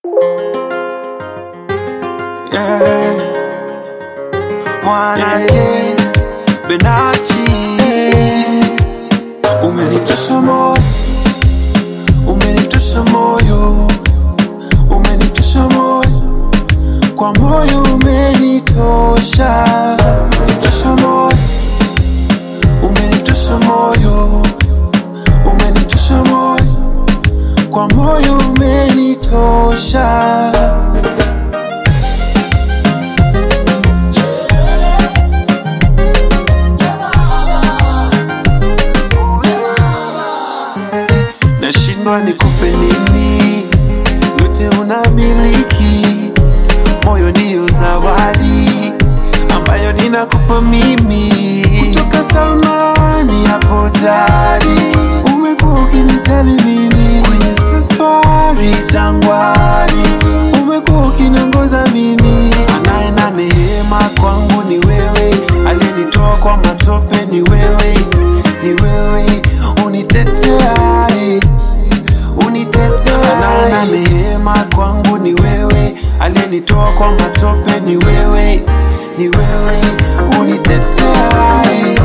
yeah. Mwana ye Benachi Umenitosha moyo Umenitosha moyo Umenitosha moyo Kwa moyo umenitosha Umenitosha moyo Umenitosha moyo Umenitosha moyo Kwa moyo umenitosha nashindwa nikupe nini, yote unamiliki, moyo ndiyo zawadi ambayo ninakupa mimi kutoka zamani hapo jadi, umekuwa ukinijali mimi kwenye safari jangwani, umekuwa ukiniongoza mimi, anaye na neema kwangu ni wewe, aliyenitoa kwa matope ni wewe, ni wewe uniteteaye unitetea na neema kwangu ni wewe, aliyenitoa kwa matope ni wewe, ni wewe unitetea.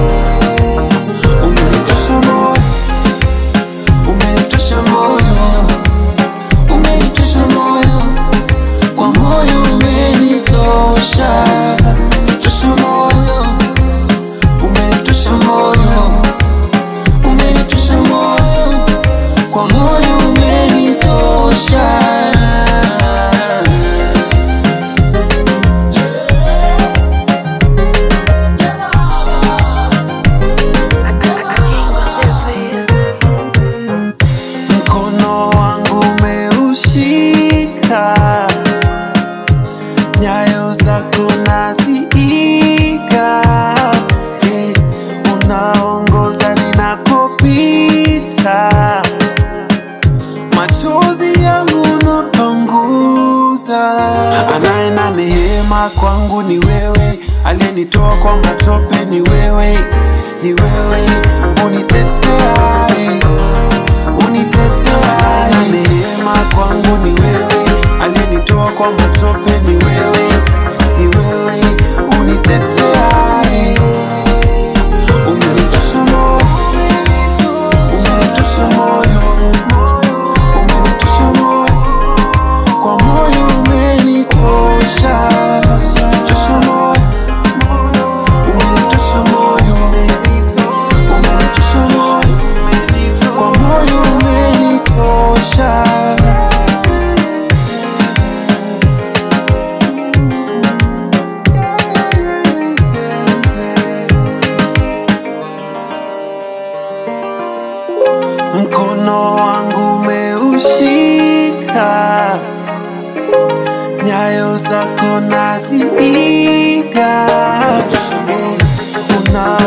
Umenitosha moyo, umenitosha moyo, umenitosha moyo, kwa moyo umenitosha, tosha moyo, umenitosha moyo, umenitosha moyo kwa moyo umenitosha. Mkono wangu umeushika, nyayo zako naziiga, hey, unaongoza ninakopita machozi yangu napanguza. Anaye na neema kwangu ni wewe, aliyenitoa kwa matope ni wewe, ni wewe unitetea, unitetea. Anaye na neema kwangu ni wewe, aliyenitoa kwa matope ni wewe, ni wewe unitetea. Umenitosha moyo, umenitosha moyo umenitosha moyo, kwa moyo umenitosha, tosha moyo, umenitosha moyo, umenitosha moyo, kwa moyo umenitosha. Mkono wangu umeushika, nyayo zako naziiga, Eh, una